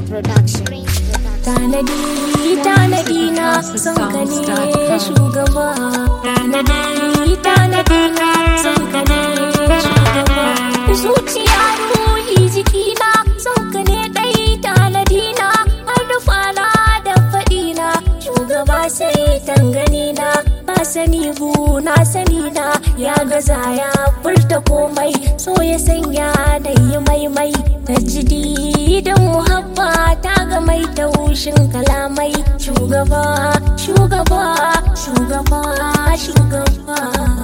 Production. Tanadi, tanadi na son ka ne shugaba. Tanadi, tanadi na son ka ne shugaba. Zuciya ruhi jikina son ka ne dai tanadi na har rufana da faɗi na shugaba sai tangani na ba sani bu na sani na ya gaza ya furta komai so ya sanya da yi maimai ta jidi da muhabba ta ga mai taushin kalamai shugaba shugaba shugaba shugaba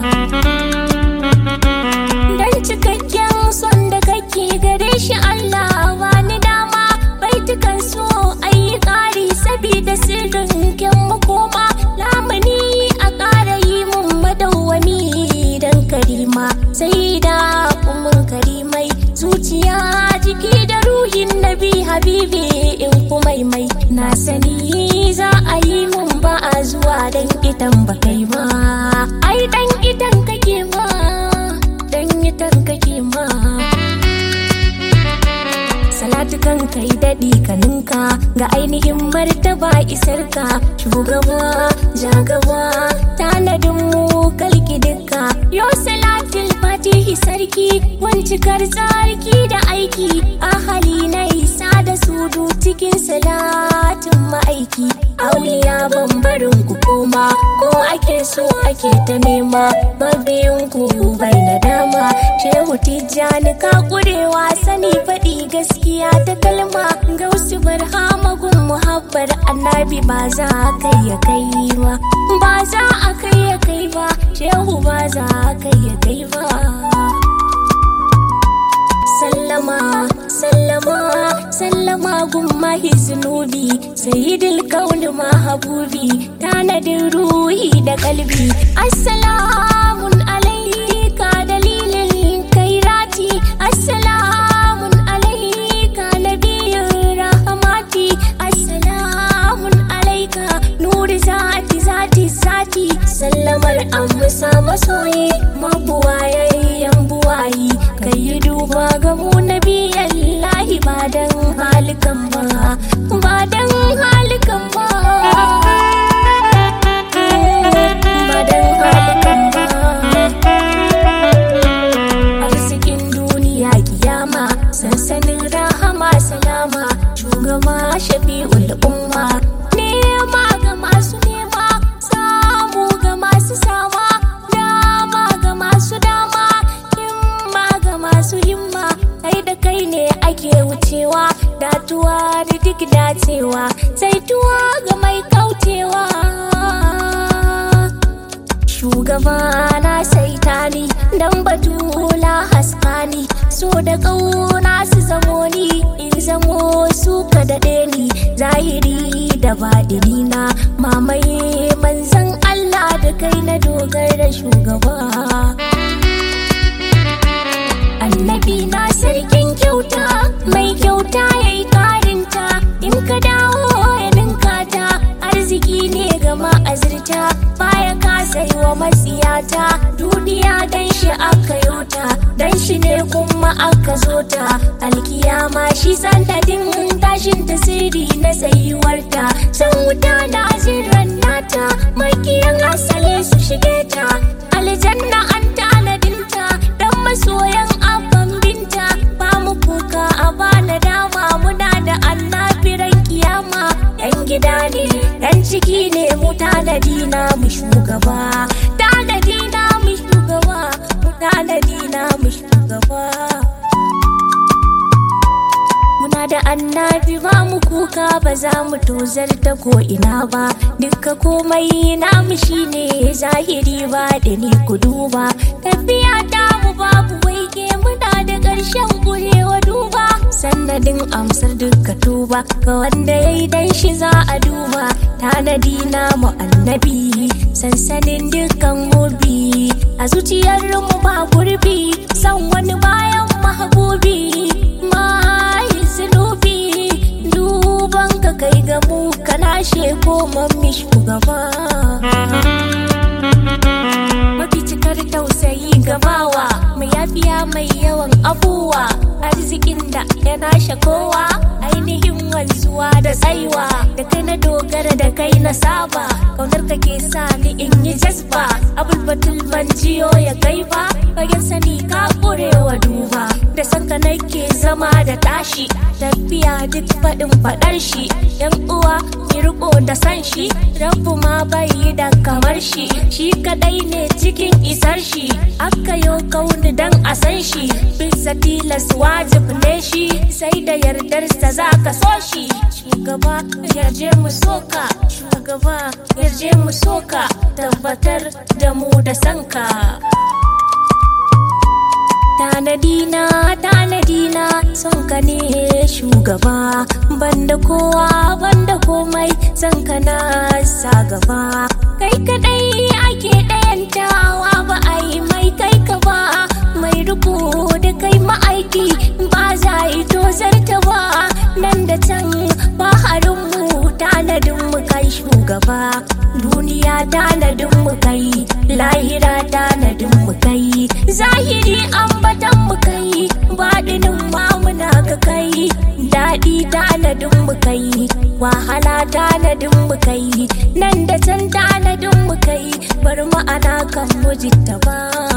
dan cikakken son da kake gare shi Allah wani dama baitukan so ayi ƙari sabida sirrin kyan makoma lamuni a ƙara yi mun madawwami dan karima sai da mun karimai zuciya jiki da ruhin nabi habibi in kuma mai na sani za a yi mun ba a zuwa dan idan ba kai ba ai dan idan kake ma dan idan kake ma salatu kan kai daɗi kaninka ga ainihin martaba isarka shugaba jagaba tanadin mu kalki dukka yo salatul fatihi sarki wancikar tsarki da aiki ahali na isa da sudu cikin salatin ma'aiki auliya bambarin ku koma ko ake so ake ta nema mabiyin ku bai na dama shehu tijjani ka kurewa sani faɗi gaskiya ta kalma gausu barhama gun muhabbar annabi ba za a kai ya kai ba ba za a kai ya kai ba shehu ba za a kai ya kai ba sallama sallama sallama gun mahi zunubi sayyidul kauni mahabubi tanadin ruhi da kalbi assalamun alaika dalilin kairati assalamun alaika nabiyin rahamati assalamun alaika nuri zati zati zati sallamar amsa masoyi mabuwayayyen buwayi kai yi duba ga mu nabiyan lahi ba dan halikan ba ba dan halikan ba ba dan halikan ba arzikin duniya kiyama sansanin rahama salama shugaba shafi'ul umma nema ga masu nema samu ga masu sama dama ga masu dama himma ga masu himma kai da kai ne ake wucewa datuwa da duk dacewa zaituwa ga mai kaucewa shugaba na saita ni dan batula haskani so da ƙauna su zamo ni in zamo su ka daɗe ni zahiri da baɗini na mamaye manzan Allah da kai na dogara shugaba annabi na sarkin kyauta mai kyauta ya yi karinta in ka dawo ya ninka ta arziki ne ga ma'azirta baya kasa yi wa matsiyata duniya dan shi aka yota dan shi ne kuma aka zo ta alkiyama shi sanadin tashin tasiri na tsayuwarta san wuta na jiran nata makiyan asali su shige ta aljanna an tanadinta dan masoyan abban binta ba mu kuka a bana dama muna da annabiran kiyama yan gida ne dan ciki ne mu tanadi na mu shugaba tanadi na mu shugaba mu tanadi na mu shugaba Muna da annabi ba mu kuka ba za mu tozar ta ko ina ba Dukka komai namu shine zahiri ba da ni ku duba Tafiya ta mu babu waike muna da ƙarshen kurewa duba Sannadin amsar dukka tuba ga wanda ya yi dan shi za a duba Tanadi namu annabi sansanin dukkan hobi A zuciyar mu ba gurbi san wani bayan mahabubi mai zunubi duban ka kai ga mu ka lashe ko mammi shugaba mafi cikar tausayi gabawa mai yafiya mai yawan abuwa arzikin da ya nashe kowa ainihin wanzuwa da tsaiwa da kai na dogara da kai na saba kaunar ka ke sa ni in yi jazba abul batul ban jiyo ya kai ba fagen sani ka kurewa duba da sanka nake zama da tashi tafiya duk faɗin faɗar shi yan uwa ki riko da san shi rabu ma bai yi da kamar shi shi kadai ne cikin isar shi aka yo kauni dan a san shi bisa tilas wajib ne shi sai da yardarsa za ka so shi shugaba yarje mu soka shugaba yarje mu soka tabbatar da mu da sanka tanadina tanadina son ka ne shugaba banda kowa banda komai son ka na sa gaba kai kadai ake ɗayantawa ba a yi mai kai ka ba mai riko da kai ma'aiki ba za yi tozarta ba nan da can baharinmu tanadinmu kai shugaba duniya tanadinmu kai lahira tanadinmu kai zahiri ambatan mu kai baɗinin mamuna ka kai daɗi tanadin mu kai wahala tanadin mu kai nan da can tanadin mu kai bar ma'ana kan mujita ba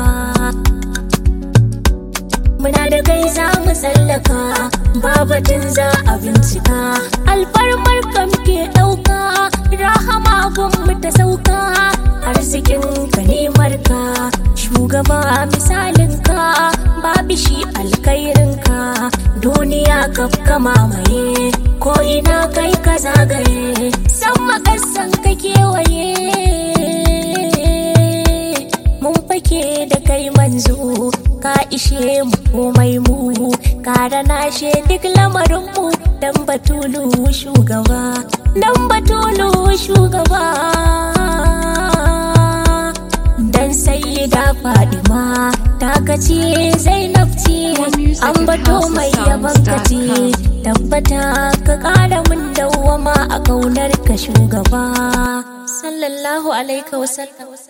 muna da kai za mu tsallaka babatin za a bincika alfarmar ka muke ɗauka rahama gun ta sauka arzikin ka nemar ka shugaba misalin ka babu shi alkairin ka duniya ka kama maye ko ina kai ka zagaye san makasan ka kewaye mun fake da kai manzo ka ishe mu komai mu ka nashe duk lamarin mu dan batulu shugaba dan batulu shugaba dan sai da fadima ta kace zainab ce an bato mai yaban kace tabbata ka kara mun dawwama a kaunar ka shugaba sallallahu alaihi wasallam